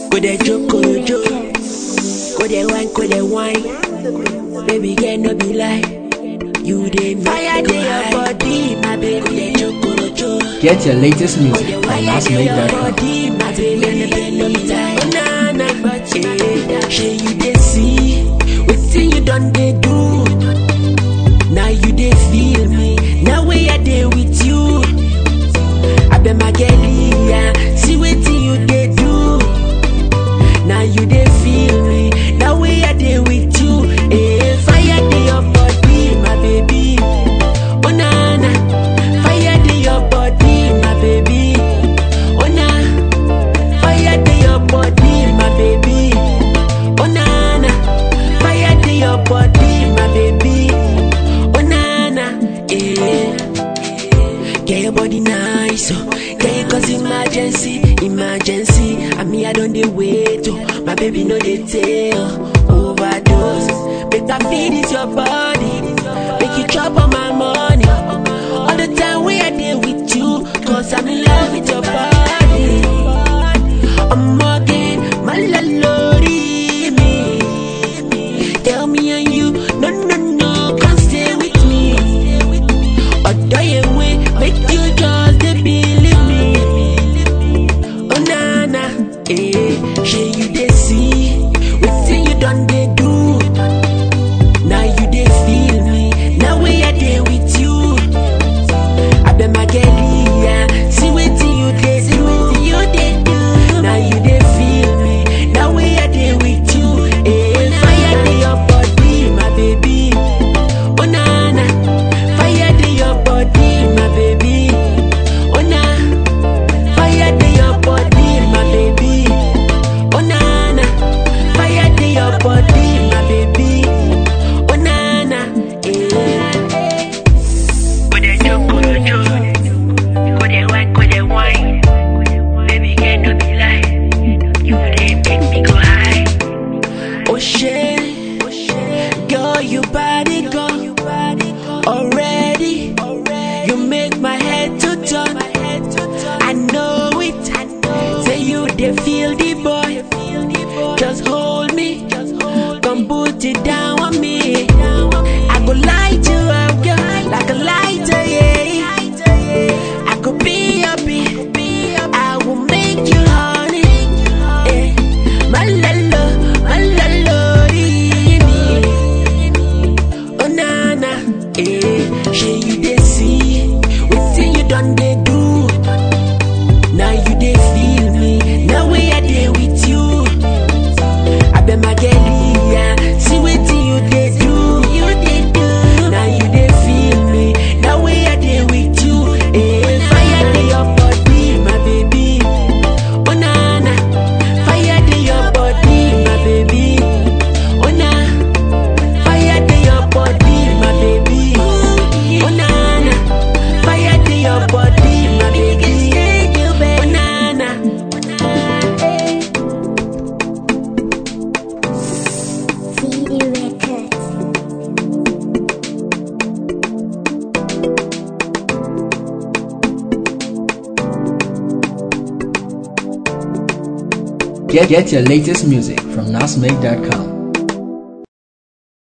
Go dey joke, go dey joke. Go dey wine, go dey wine. Baby girl, no be lie. You dey fire dey your body, my baby. Go dey joke, go dey joke. Get your latest music from Fire dey your massmake.com. body, my baby. No be lie. Oh na na, but yeah, shey you dey see wetin you done dey do. Now you dey feel me. Now way I dey with you. I bet my girlie, yeah. See wetin you dey do. Now you dey feel me. Now way I dey with you. Eh, fire dey your body, my baby. Oh na na, fire dey your body, my baby. Oh na, fire dey your body, my baby. Oh na na, fire dey your body, my baby. Oh na na, eh. Get your body nice, oh. Get you cause emergency, emergency. I mean I don't dey wait, oh. My baby no dey tell, overdose. Make I feed is your body, make you chop on my money. All the time we I dey with you, cause I'm in love with your body. I'm again, my lolly me. Tell me and you, no no no, can't stay with me. Ọ̀dọ́ yẹn wé make you just dey believe me. Oh na na, eh, ṣe you dey see wetin you don dey do. Now you dey feel me, now wey I dey with you. Abeg my girlie, yeah, see wetin you dey do. You dey do. Now you dey feel me, now wey I dey with you. Eh, fire dey your body, my baby. Oh na na, fire dey your body, my baby. Oh na, fire dey your body, my baby. Oh na na, fire dey your body, my baby. Oh na na, eh. Go dey joke, go dey joke, go dey wine, go dey wine. Baby girl, no be lie, you dey make me go high. Oh shit, girl, you body go already. You make my head to turn. I know it. Say you dey feel the boy. Just hold me, come put it down on me. I go light you up, girl, like a lighter, yeah. I could be your bee, I will make you honey. Eh. My lalo, my lalo, Oh na na, eh, shey you dey see wetin you don dey do. Now you dey feel me, now wey I dey with you. Abeg my girlie, yeah, see wetin you dey do. You dey do. Now you dey feel me, now wey I dey with you. Eh, fire dey your body, my baby. Oh na na, fire dey your body, my baby. Oh na. Fire dey your body, my baby. Oh na na, fire dey your body, my baby. Oh na na. CD Records. Get, get your latest music from massmake.com.